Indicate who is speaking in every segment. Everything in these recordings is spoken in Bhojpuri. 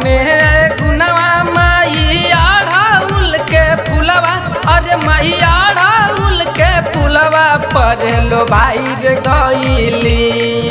Speaker 1: कवने गुनवा माई आढ़ाउल के फुलवा अरे माई आढ़ाउल के फुलवा पर लो भाई रे गईली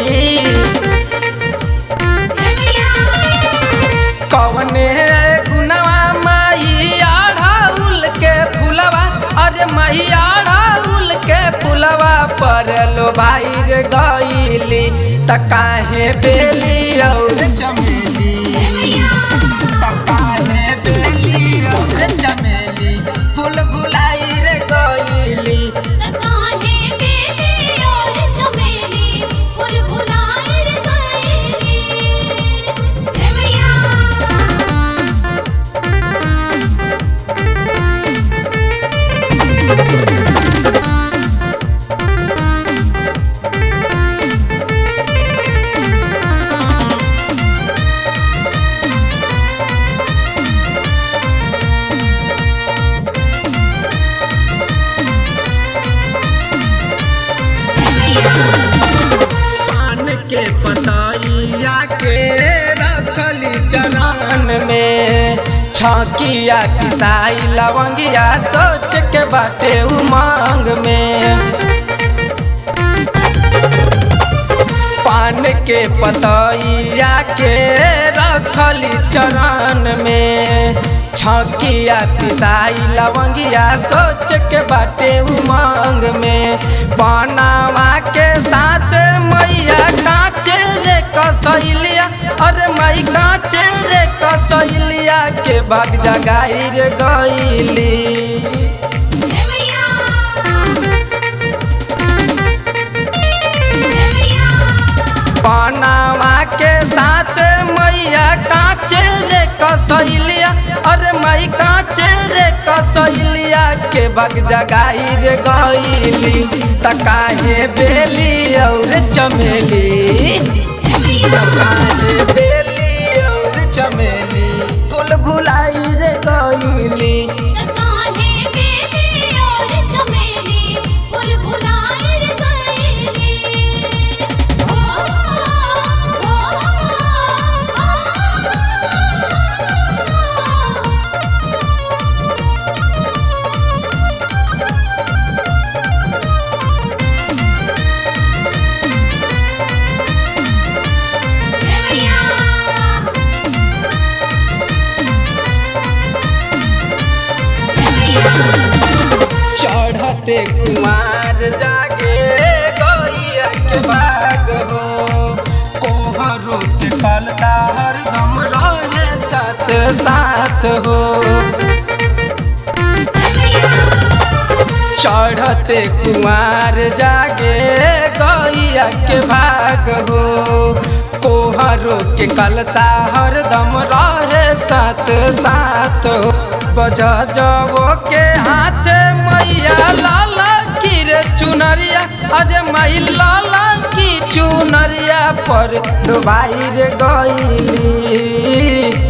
Speaker 1: कवने गुनवा माई आढ़ाउल के फुलवा अरे माई आढ़ाउल के फुलवा पर लो भाई रे गईली त काहे बेली और चमेली त काहे बेली और चमेली फूल फुलाई रे गईली पान के पतैया के रखली चरण में छकिया किसाई लवंगिया सोच के बाटे उमंग में पान के पतैया के रखली चरण में छकिया पिसाई लवंगिया सोच के बाटे उमंग में बनावा के साथ मैया काचे रे कसैलिया अरे मई काचे रे कसैलिया के बाग जगाई रे गईली पनावा के साथ मैया काचे रे कसैलिया अरे मई काचे रे कसैलिया के बग जगाई रे गईली त काहे बेली और चमेली त काहे बेली और चमेली फूल भुलाई रे गईली चढ़ते कुमार जागे गैया के बाग हो कोहरो के कलता हरदम रहे साथ साथ हो चढ़ते कुमार जागे गैया के भाग हो कोहरो के कलता हरदम रहे साथ साथ हो बज जबो के हाथ मैया लाला की रे चुनरिया अरे मई लाला की चुनरिया पर डुबाई रे गईली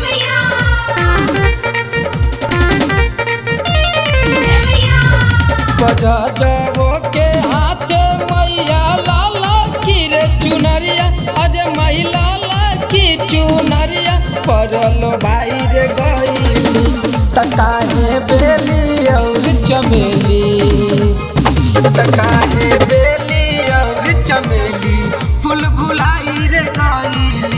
Speaker 1: बजा जबो के हाथ मैया लाला की रे चुनरिया अरे मई लाला की चुनरिया परलो भाई रे गईली त काहे बेली और चमेली त काहे बेली और चमेली फूल भुलाई रे गईली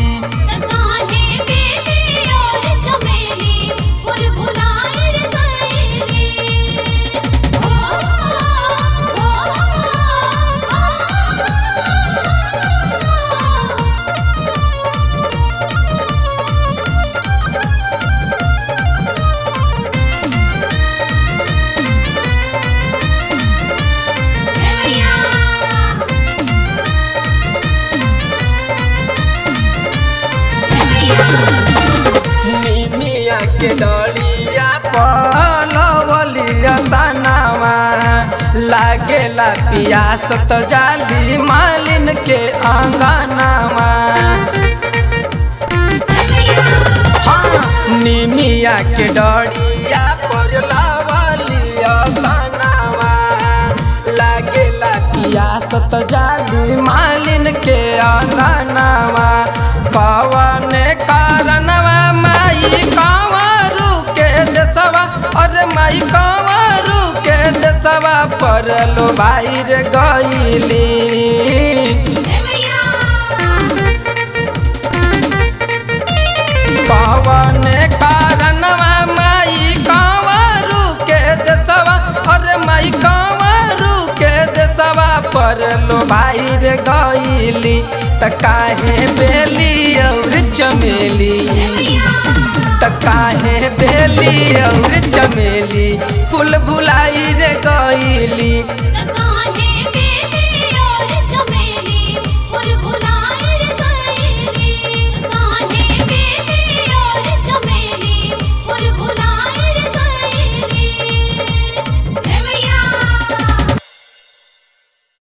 Speaker 1: निमिया के डलिया पलवलिया तनावा लागेला पियास त जाली मालिन के आंगनावा हाँ निमिया के डलिया पलवलिया तनावा लागेला पियास त जाली मालिन के आंगनावा कवन कारणवा भाई रे गईली कवन कारणवा माई कंवरू के देसवा अरे माई कंवरू के देसवा पर लो भाई रे गईली त काहे बेली और चमेली त काहे बेली और चमेली फूल भुलाई रे गईली
Speaker 2: Let's go.